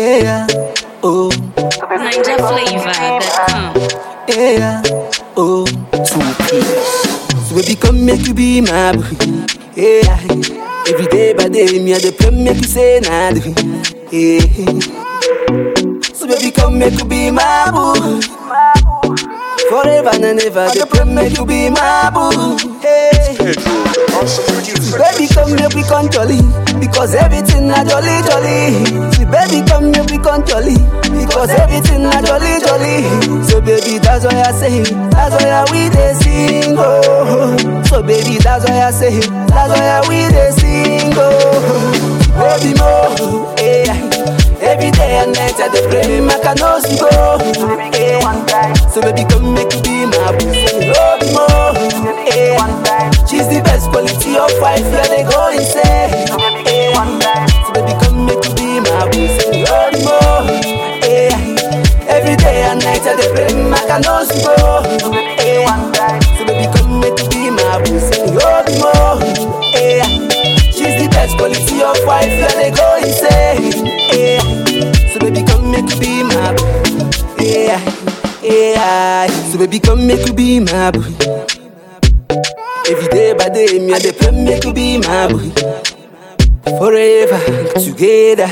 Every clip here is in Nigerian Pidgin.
Yeah, oh, NinjaFlavor.com. yeah, oh, two piece. So baby, come make you be my boo. Yeah, every day by day, me I dey pray make you say nah. do. Yeah, so baby, come make you be my boo. Forever and ever, dey pray make you be my boo. Hey. Baby, come here, we can jolly. Because everything na jolly, jolly. See, baby, come here, we can jolly. Because everything na jolly, jolly. So, baby, that's why I say, that's why we dey sing, oh. So, baby, that's why I say, that's why we dey sing, oh. Baby, mo, yeah. Every day and night I dey pray, make I no see go. Yeah. So, baby, come make you be my boo. Baby, mo, yeah. She's the best quality of wife, yeah, they go insane. Yeah. So baby, come make you be my boo, say you more. Yeah. Every day and night I dey pray, make I no see go. Yeah. So baby, come make you be my boo, say you more. Yeah. She's the best quality of wife, yeah, they go insane. Yeah. So baby, come make you be my boo. Yeah. Yeah. So baby, come make you be my boo. Every day by day, me and the pray make you be my boo. Forever together.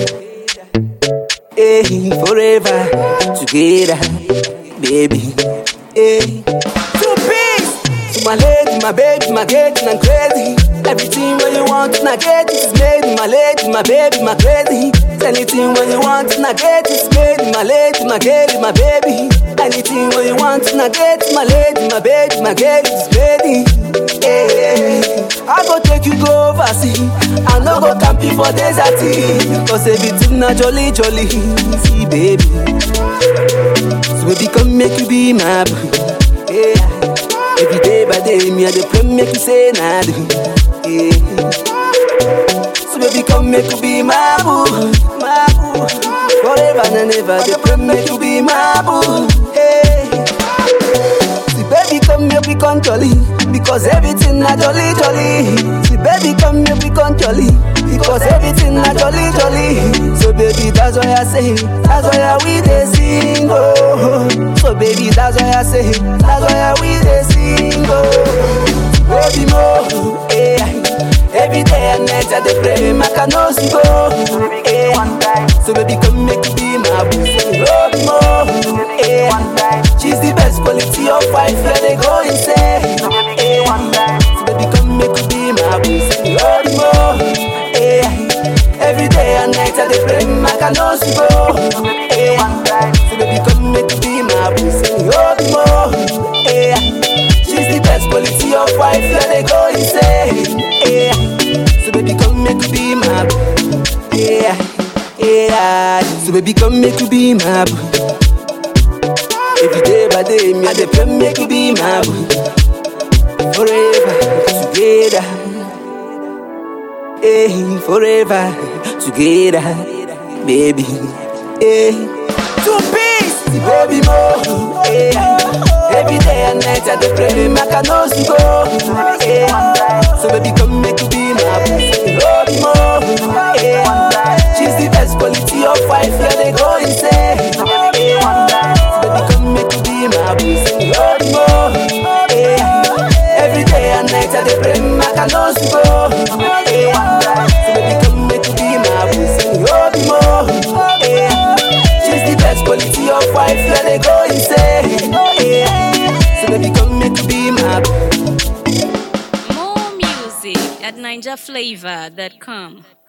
Hey, forever together, baby. Hey, two peace. To my lady, my baby, my getting and crazy. Everything when you want, na get is made. My lady, my baby, my crazy. Anything when you want, na get is made. My lady, my girl, my baby. Anything when you want, na get. My lady, my baby, my girl is ready. Yeah. I go take you go overseas. I no go camp you for desert. Cause everything na jolly jolly. See baby. So baby come make you be my boo. Yeah. Every day by day me I dey pray make you say nah. do. Yeah. So baby come make you be my boo, my boo. Forever and ever dey pray make you be my boo. Hey. See baby come here we can jolly Because everything na jolly jolly See baby come here we can jolly Because everything na jolly jolly So baby that's why I say That's why we dey sing oh So baby that's why I say That's why we dey sing oh Baby mo yeah. Every day and night I dey pray make I no see go yeah. So baby come make you be my boo Baby mo yeah. She's the best quality of wife, yeah, they go insane. Yeah. So baby, come make you be my boo, say you more. Yeah. Every day and night I dey pray, make I no see go. Yeah. So baby, come make you be my boo, say you more. Yeah. She's the best quality of wife, yeah, they go insane. Yeah. So baby, come make you be my boo. Yeah. Yeah. So baby, come make you be my boo. Every day by day, me I dey pray make you be my boo. Forever together, hey, forever together, baby. Hey, two piece, baby mo. Hey, every day and night I dey pray make I no see go. Hey, so baby come make you be my boo. Baby mo. Hey, she's the best quality of wife, yeah they go insane. Hey, Baby, come make you be my boo. Say you more. Yeah. Every day and night I dey pray, make I no see go. Yeah. So baby, come make you be my boo. Say you more. Yeah. She's the best quality of wife, yeah they go insane. Yeah. So baby, come make you be my boo. More music at NinjaFlavor.com.